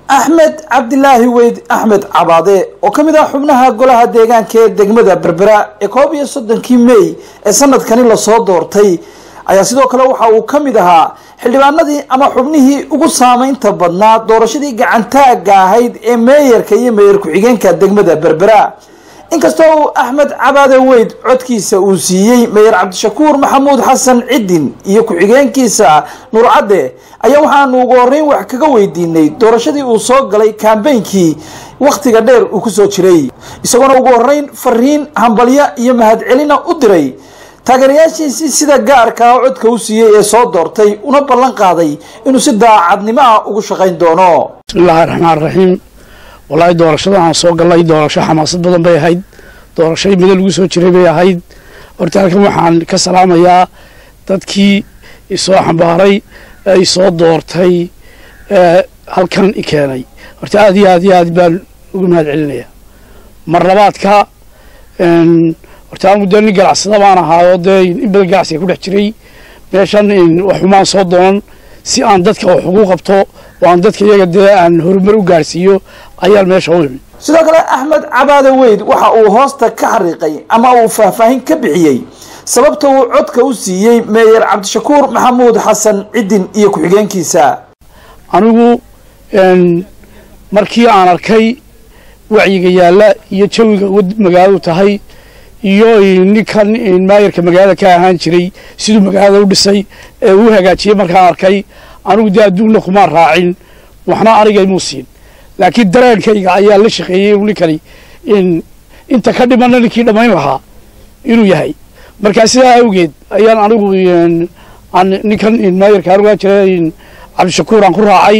axmed cabdilaahi weyd axmed cabaade oo ka mid ah xubnaha golaha deegaanka ee degmada berbera ee koob iyo soddonkii mey ee sanadkani lasoo doortay ayaa sidoo kale waxa uu ka mid ahaa xildhibaanadii ama xubnihii ugu saameynta badnaa doorashadii gacantaaga ahayd ee meeyarka iyo meeyar ku-xigeenka degmada berbera inkastoo uu axmed cabaade weyd codkiisa uu siiyey meyer cabdishakuur maxamuud xasan cidin iyo ku-xigeenkiisa nuur cadde ayaa waxaanu ugu horeyn wax kaga weydiinay doorashadii uu soo galay kambeynkii wakhtiga dheer uu kusoo jiray isagoona ugu horeyn fariin hambalyo iyo mahadcelina u diray taageerayaashiisii sida gaarka ah codka u siiyey ee soo doortay una ballan qaaday inuu si daacadnimo ah ugu shaqayn doono bismillaahi raxmaan raxiim wallaahi doorashada aan soo gallay doorasho xamaasad badan bay ahayd doorasho middo lagu soo jiray bay ahayd horta halkan waxaan ka salaamayaa dadkii isoo xambaaray ee isoo doortay ee halkan i keenay horta aad iyo aad iyo aad baan ugu mahad celinayaa mar labaadka horta aan muddo nin ganacsada baan ahaayoo dee in badan ganacsiga ku dhex jiray meeshan waxumaan soo doonan si aan dadka wax ugu qabto oo aan dadka iyaga dee aan horumar u gaarsiiyo ayaan meesha u imi sidoo kale axmed cabaade weyd waxa uu hoosta ka xariiqay ama uu faahfaahin ka bixiyey sababta uu codka u siiyey meeyer cabdishakuur maxamuud xasan cidin iyo ku-xigeenkiisa anigu markii aan arkay wacyiga yaalla iyo jawiga magaaladu tahay iyo ninkan maayarka magaalada ka ahaan jiray siduu magaalada u dhisay ee uu hagaajiyey markaan arkay anigu dee adduunna kumaan raacin waxna anigaymuu siin laakiin dareenkayga ayaa la shaqeeyey inuu ninkani inta ka dhimanna ninkii dhammayn lahaa inuu yahay markaa sidaa awgeed ayaan anigu aan ninkan maayarka anugaa jira cabdishakuur aan ku raacay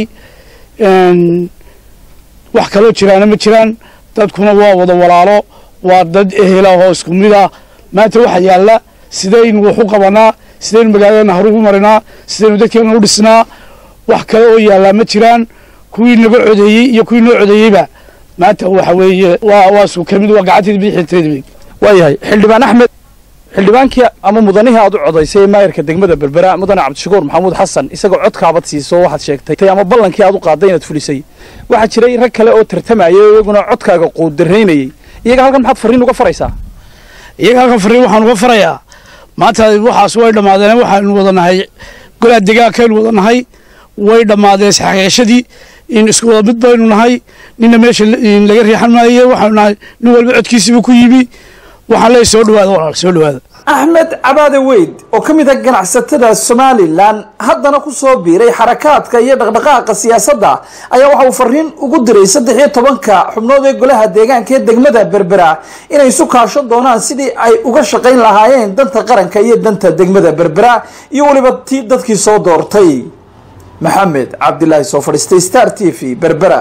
wax kaloo jiraana ma jiraan dadkuna waa wada walaalo waa dad ehela oo isku mid ah maanta waxaa yaalla sidaynu wax u qabanaa sidaynu magaaladana harugu marinaa sidaynu dadkeena u dhisnaa wax kale oo yaallaa ma jiraan kuwii naga codeeyey iyo kuwii noo codeeyeyba maanta waxa weeye waa waa isku ka mid waa gacanteeda bidixinteeda mid waayahay xildhibaan axmed xildhibaankii ama mudanihii aad u codaysay ee maayarka degmada berbera mudane cabdishakuur maxamuud xasan isagoo codkaabad siiso waxaad sheegtay ama ballankii aad u qaaday inaad fulisay waxaa jiray rag kale oo tartamayay oo iyaguna codkaaga quudaraynayay iyaga halkan maxaad fariin uga faraysaa iyaga halkan fariin waxaan uga farayaa maanta waxaas way dhammaadeen waxaanu wada nahay golaa degaankaynu wada nahay way dhammaadeen isxaqiiqashadii in isku wada mid baynu nahay ninna meesha laga riixan maaye waxaanu nahay nin walba codkiisiiba ku yimi waxaan leeyahay soo dhawaada walaal soo dhawaada axmed cabaade weyd oo ka mid ah ganacsatada somalilan haddana ku soo biiray xarakaadka iyo dhaqdhaqaaqa siyaasadda ayaa waxa uu fariin ugu diray saddex iyo tobanka xubnood ee golaha deegaanka ee degmada berbera inay isu kaasho doonaan sidii ay uga shaqayn lahaayeen danta qaranka iyo danta degmada berbera iyo weliba tii dadkii soo doortay maxamed cabdilaahi soo fadhiistay star t v berbera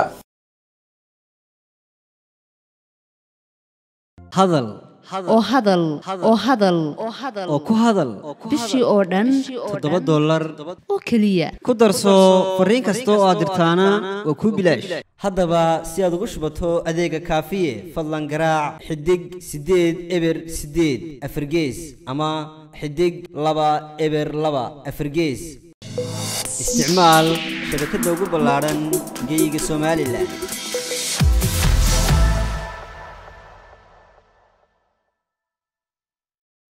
hadal oo hadal oo hadal oo ku hadal bishii oo dhan toddoba dollar oo keliya ku darso fariin kasta oo aad dirtaana waa kuu bilaash haddaba si aad ugu shubato adeega kaafiye fadlan garaac xidig siddeed eber siddeed afargees ama xidig laba eber laba afargees isticmaal shabakadda ugu ballaadhan geeyiga somalilan